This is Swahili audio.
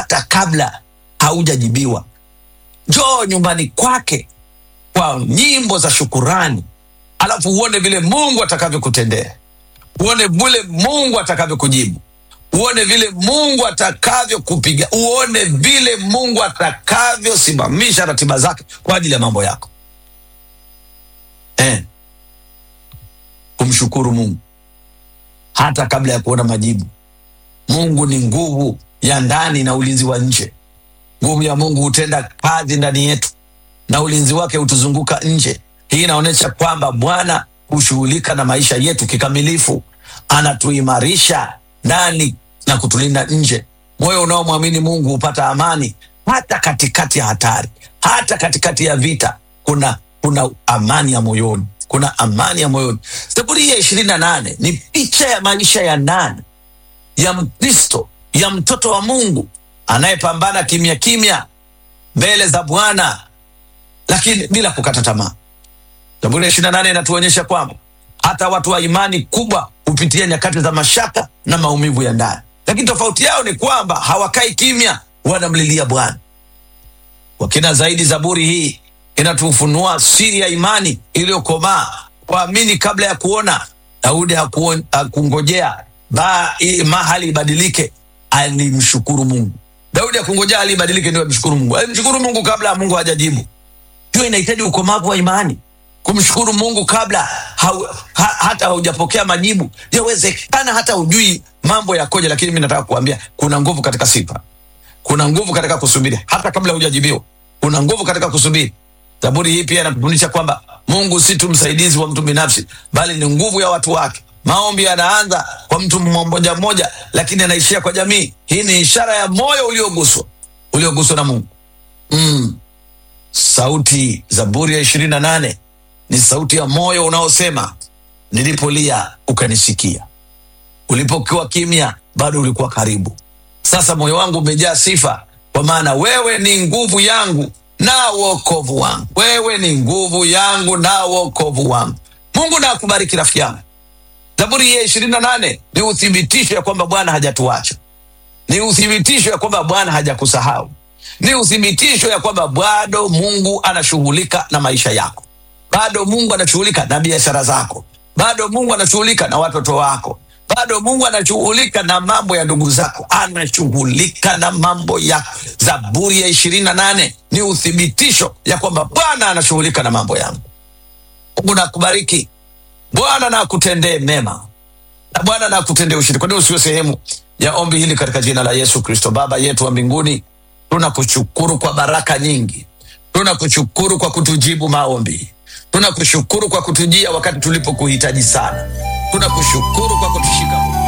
hata kabla haujajibiwa. Njoo nyumbani kwake kwa nyimbo za shukurani, alafu uone vile Mungu atakavyokutendea, uone vile Mungu atakavyokujibu, uone vile Mungu atakavyokupiga, uone vile Mungu atakavyosimamisha ratiba zake kwa ajili ya mambo yako eh. Kumshukuru Mungu hata kabla ya kuona majibu. Mungu ni nguvu ya ndani na ulinzi wa nje. Nguvu ya Mungu hutenda kazi ndani yetu na ulinzi wake hutuzunguka nje. Hii inaonyesha kwamba Bwana hushughulika na maisha yetu kikamilifu, anatuimarisha ndani na kutulinda nje. Moyo unaomwamini Mungu hupata amani hata katikati ya hatari, hata katikati ya vita. Kuna kuna amani ya moyoni, kuna amani ya moyoni. Zaburi ya ishirini na nane ni picha ya maisha ya ndani ya Mkristo, ya mtoto wa Mungu anayepambana kimya kimya mbele za Bwana, lakini bila kukata tamaa. Zaburi ya ishirini na nane inatuonyesha kwamba hata watu wa imani kubwa hupitia nyakati za mashaka na maumivu ya ndani, lakini tofauti yao ni kwamba hawakai kimya, wanamlilia Bwana. Kwa kina zaidi, zaburi hii inatufunua siri ya imani iliyokomaa, kuamini kabla ya kuona. Daudi hakuon- hakungojea ba- i- mahali ibadilike, alimshukuru Mungu. Daudi hakungojea hali ibadilike ndio amshukuru Mungu, alimshukuru Mungu kabla Mungu hajajibu. Hiyo inahitaji ukomavu wa imani, kumshukuru Mungu kabla hau, ha, hata haujapokea majibu. Yawezekana hata hujui mambo yakoje, lakini mi nataka kuambia kuna nguvu katika sifa, kuna nguvu katika kusubiri hata kabla hujajibiwa. Kuna nguvu katika kusubiri. Zaburi hii pia inatufundisha kwamba Mungu si tu msaidizi wa mtu binafsi, bali ni nguvu ya watu wake. Maombi yanaanza kwa mtu mmoja mmoja, lakini anaishia kwa jamii. Hii ni ishara ya moyo ulioguswa, ulioguswa na Mungu. Mm. Sauti Zaburi ya ishirini na nane ni sauti ya moyo unaosema, nilipolia ukanisikia, ulipokuwa kimya bado ulikuwa karibu. Sasa moyo wangu umejaa sifa, kwa maana wewe ni nguvu yangu na wokovu wangu. Wewe ni nguvu yangu na wokovu wangu. Mungu na akubariki rafiki yangu. Zaburi ya ishirini na nane ni uthibitisho ya kwamba Bwana hajatuacha, ni uthibitisho ya kwamba Bwana hajakusahau, ni uthibitisho ya kwamba bado Mungu anashughulika na maisha yako, bado Mungu anashughulika na biashara zako, bado Mungu anashughulika na watoto wako, bado Mungu anashughulika na mambo ya ndugu zako, anashughulika na mambo yako. Zaburi ya ishirini na nane ni uthibitisho ya kwamba Bwana anashughulika na mambo yangu. Mungu nakubariki, Bwana na akutendee mema na Bwana na akutendee ushindi. Kwa nini usiwe sehemu ya ombi hili katika jina la Yesu Kristo? Baba yetu wa mbinguni, tunakushukuru kwa baraka nyingi, tunakushukuru kwa kutujibu maombi, tunakushukuru kwa kutujia wakati tulipokuhitaji sana, tunakushukuru kwa kutushika